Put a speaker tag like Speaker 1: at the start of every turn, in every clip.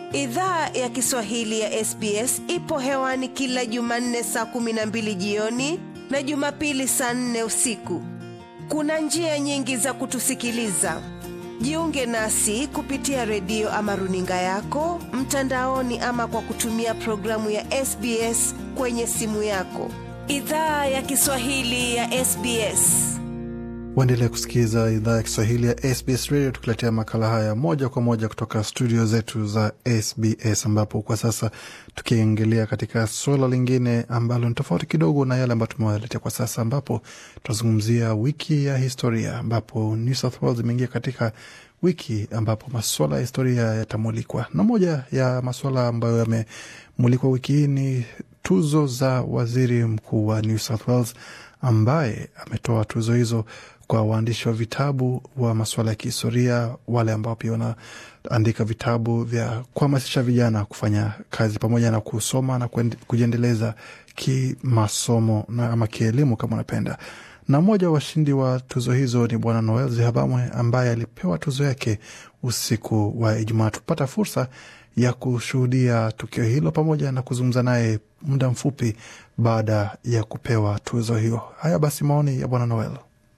Speaker 1: Idhaa ya Kiswahili ya SBS ipo hewani kila Jumanne saa kumi na mbili jioni na Jumapili saa nne usiku. Kuna njia nyingi za kutusikiliza. Jiunge nasi kupitia redio ama runinga yako mtandaoni, ama kwa kutumia programu ya SBS kwenye simu yako. Idhaa ya Kiswahili ya SBS.
Speaker 2: Waendelea kusikiliza idhaa ya Kiswahili ya SBS Radio, tukiletea makala haya moja kwa moja kutoka studio zetu za SBS, ambapo kwa sasa tukiingilia katika suala lingine ambalo ni tofauti kidogo na yale ambayo tumewaletea kwa sasa, ambapo tunazungumzia wiki ya historia, ambapo New South Wales imeingia katika wiki ambapo masuala ya historia yatamulikwa, na moja ya masuala ambayo yamemulikwa wiki hii ni tuzo za waziri mkuu wa New South Wales ambaye ametoa tuzo hizo kwa waandishi wa vitabu wa masuala ya kihistoria, wale ambao pia wanaandika vitabu vya kuhamasisha vijana kufanya kazi pamoja na kusoma na kujiendeleza kimasomo na ama kielimu kama unapenda. Na mmoja wa washindi wa tuzo hizo ni Bwana Noel Zihabamwe ambaye alipewa tuzo yake usiku wa Ijumaa. Tupata fursa ya kushuhudia tukio hilo pamoja na kuzungumza naye muda mfupi baada ya kupewa tuzo hiyo. Haya basi, maoni ya Bwana Noel.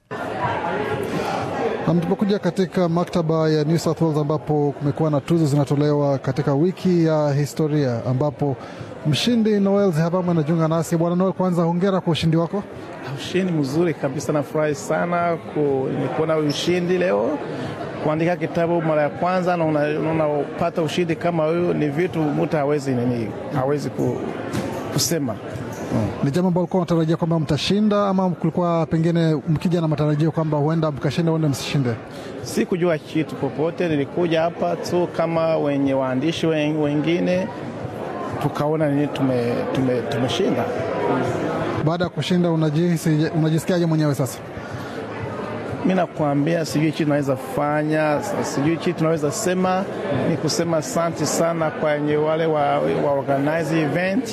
Speaker 3: Tupokuja katika maktaba ya New South Wales ambapo kumekuwa na tuzo zinatolewa katika wiki ya historia, ambapo mshindi Noel Zihabamwe anajiunga nasi. Bwana Noel, kwanza hongera kwa ushindi wako.
Speaker 4: Ushindi mzuri kabisa, nafurahi sana kuona ushindi leo. Kuandika kitabu mara ya kwanza na unapata ushindi kama huyu, ni vitu mtu hawezi nini, hawezi kusema
Speaker 3: Hmm. Ni jambo ambalo ulikuwa unatarajia kwamba mtashinda ama kulikuwa pengine mkija na matarajio kwamba huenda mkashinda, huenda msishinde?
Speaker 4: Si kujua kitu popote, nilikuja hapa tu kama wenye waandishi wengine, tukaona nini tumeshinda. Tume, tume
Speaker 3: baada ya kushinda unajihisi, unajisikiaje mwenyewe sasa?
Speaker 4: Mi nakwambia sijui kitu tunaweza fanya, sijui kitu tunaweza sema. Ni kusema asante sana kwenye wale wa, wa organize event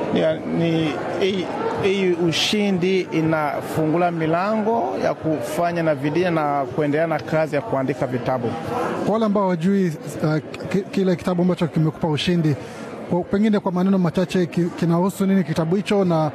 Speaker 4: ni hii ushindi inafungula milango ya kufanya na vidia na kuendelea na kazi ya kuandika vitabu.
Speaker 3: Kwa wale ambao hawajui uh, kile kitabu ambacho kimekupa ushindi, kwa, pengine kwa maneno machache kinahusu nini kitabu hicho na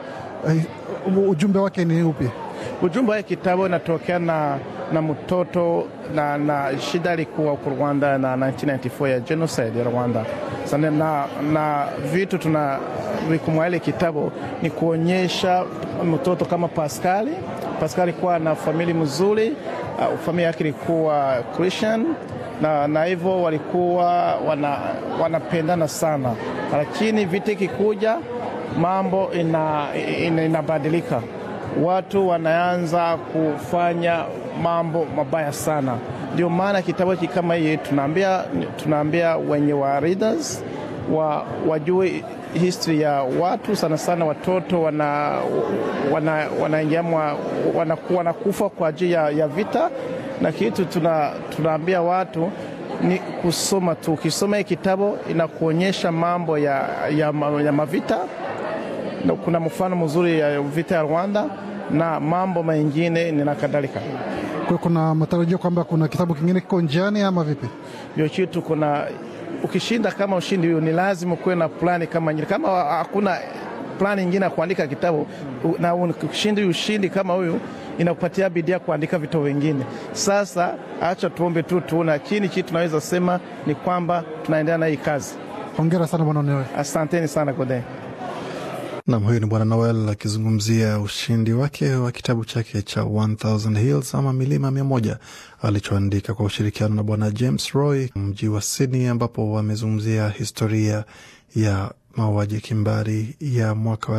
Speaker 3: uh, ujumbe wake ni upi?
Speaker 4: Ujumbe wa kitabu inatokea na, na mtoto na, na shida ilikuwa huko Rwanda na 1994 ya genocide ya Rwanda sana, na, na vitu tuna vikumwa ile kitabu ni kuonyesha mtoto kama Pascali. Pascali kuwa na familia mzuri, uh, familia yake ilikuwa Christian na, na hivyo walikuwa wana, wanapendana sana, lakini vita ikikuja mambo inabadilika ina, ina watu wanaanza kufanya mambo mabaya sana. Ndio maana kitabu hiki kama hii tunaambia, tunaambia wenye wa readers wa, wajue history ya watu sana sana, watoto wana, wana, wana wanakufa wana kwa ajili ya, ya vita, na kitu tuna, tunaambia watu ni kusoma tu. Ukisoma hii kitabu inakuonyesha mambo ya, ya, ya mavita kuna mfano mzuri ya vita ya Rwanda na mambo mengine na kadhalika.
Speaker 3: Kwa kuna matarajio kwamba kuna kitabu kingine kiko njiani ama vipi?
Speaker 4: Ndio kitu kuna ukishinda kama ushindi huyo, ni lazima kuwe na plani kama nyingine. Kama hakuna plani nyingine ya kuandika kitabu na ukishindi ushindi kama huyu, inakupatia bidii ya kuandika vitabu vingine. Sasa acha tuombe tu tuone, lakini kitu tunaweza sema ni kwamba tunaendelea na hii kazi.
Speaker 3: Hongera sana bwana Noel.
Speaker 4: Asanteni sana Gode.
Speaker 2: Nam, huyu ni bwana Noel akizungumzia ushindi wake wa kitabu chake cha 1000 Hills ama milima mia moja alichoandika kwa ushirikiano na bwana James Roy mji wa Sydney, ambapo wamezungumzia historia ya mauaji kimbari ya mwaka wa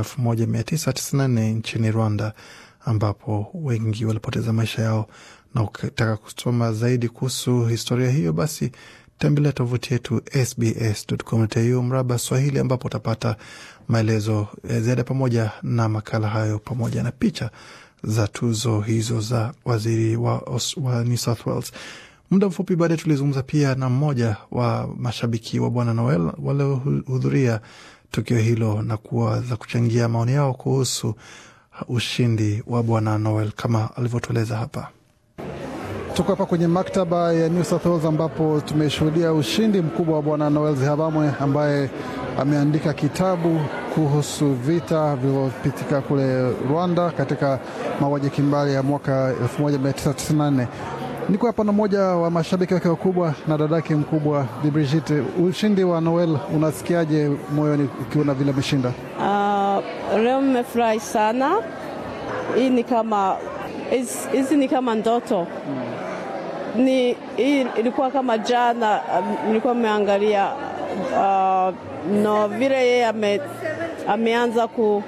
Speaker 2: 1994 nchini Rwanda, ambapo wengi walipoteza maisha yao. Na ukitaka kusoma zaidi kuhusu historia hiyo, basi tembelea tovuti yetu sbs.com.au mraba Swahili, ambapo utapata maelezo ziada pamoja na makala hayo pamoja na picha za tuzo hizo za waziri wa, wa New South Wales. Muda mfupi baadaye tulizungumza pia na mmoja wa mashabiki wa bwana Noel waliohudhuria tukio hilo na kuweza kuchangia maoni yao kuhusu ushindi wa bwana Noel kama alivyotueleza hapa.
Speaker 3: Tuko hapa kwenye maktaba ya New South Wales ambapo tumeshuhudia ushindi mkubwa wa Bwana Noel Zihabamwe ambaye ameandika kitabu kuhusu vita vilivyopitika kule Rwanda katika mauaji kimbali ya mwaka 1994. Niko hapa na mmoja wa mashabiki wake wakubwa na dadake mkubwa Bi Brigitte. Ushindi wa Noel unasikiaje moyoni ukiona vile ameshinda?
Speaker 5: Uh, leo mmefurahi sana. Hii ni kama hizi ni kama ndoto ni hii ilikuwa kama jana, um, nilikuwa nimeangalia uh, no vile yeye ame, ameanza ku,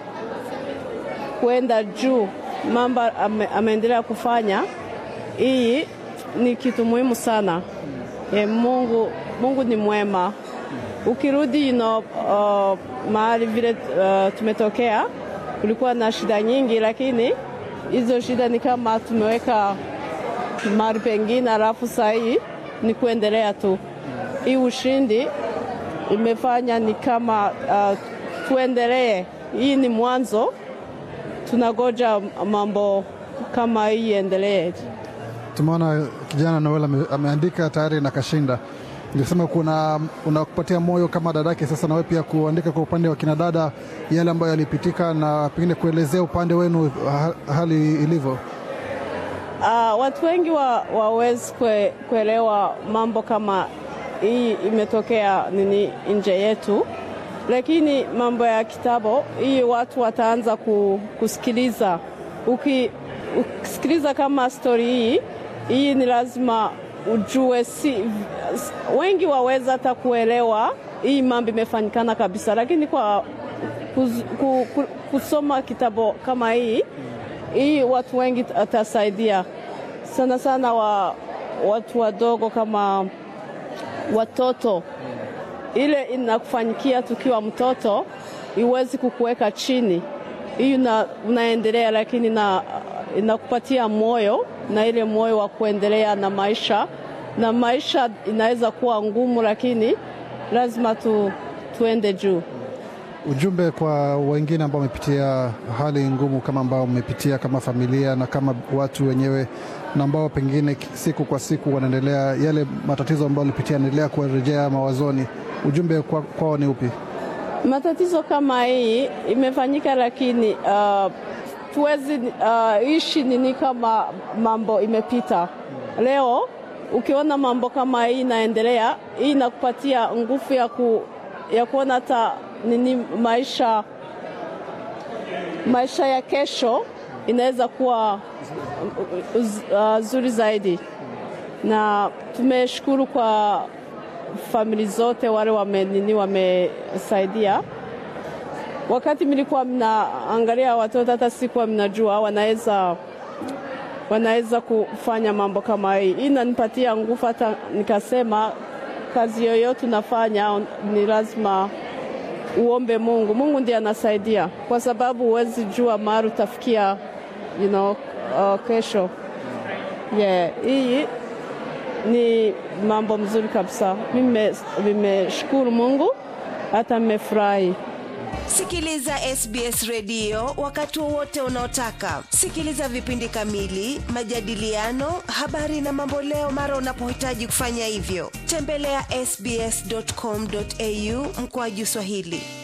Speaker 5: kuenda juu mambo ame, ameendelea kufanya. Hii ni kitu muhimu sana. E, Mungu, Mungu ni mwema. Ukirudi you know, uh, mahali vile uh, tumetokea kulikuwa na shida nyingi, lakini hizo shida ni kama tumeweka mahali pengine, alafu saa hii ni kuendelea tu. Hii ushindi imefanya ni kama uh, tuendelee. Hii ni mwanzo, tunagoja mambo kama hii iendelee.
Speaker 3: Tumeona kijana Noel ame, ameandika tayari na kashinda. Nilisema kuna unakupatia moyo kama dadake, sasa nawe pia kuandika kwa upande wa kinadada yale ambayo yalipitika, na pengine kuelezea upande wenu hali ilivyo.
Speaker 5: Uh, watu wengi wa, wawezi kwe, kuelewa mambo kama hii imetokea nini nje yetu, lakini mambo ya kitabu hii watu wataanza kusikiliza. Uki, ukisikiliza kama stori hii hii ni lazima ujue, si wengi waweza hata kuelewa hii mambo imefanyikana kabisa, lakini kwa kuz, ku, ku, kusoma kitabu kama hii hii watu wengi atasaidia sana sana wa, watu wadogo kama watoto. Ile inakufanyikia tukiwa mtoto iwezi kukuweka chini, hii una, unaendelea, lakini na inakupatia moyo na ile moyo wa kuendelea na maisha, na maisha inaweza kuwa ngumu, lakini lazima tu, tuende juu.
Speaker 3: Ujumbe kwa wengine ambao wamepitia hali ngumu kama ambao wamepitia kama familia na kama watu wenyewe na ambao pengine siku kwa siku wanaendelea yale matatizo ambayo walipitia yanaendelea kuwarejea mawazoni, ujumbe kwao kwa ni upi?
Speaker 5: Matatizo kama hii imefanyika, lakini uh, tuwezi uh, ishi nini kama mambo imepita. Leo ukiona mambo kama hii inaendelea, hii inakupatia nguvu ya, ku, ya kuona hata nini maisha, maisha ya kesho inaweza kuwa uh, zuri zaidi, na tumeshukuru kwa famili zote wale wame nini wamesaidia. Wakati mlikuwa mnaangalia watoto, hata sikuwa mnajua wanaweza wanaweza kufanya mambo kama hii. Hii inanipatia nguvu, hata nikasema kazi yoyote unafanya ni lazima uombe Mungu. Mungu ndiye anasaidia, kwa sababu huwezi jua mahali utafikia you know, uh, kesho. Yeah, hii ni mambo mzuri kabisa. Mimi nimeshukuru Mungu, hata nimefurahi.
Speaker 1: Sikiliza SBS redio wakati wowote unaotaka. Sikiliza vipindi kamili, majadiliano, habari na mamboleo mara unapohitaji kufanya hivyo. Tembelea sbs.com.au mkoaju Swahili.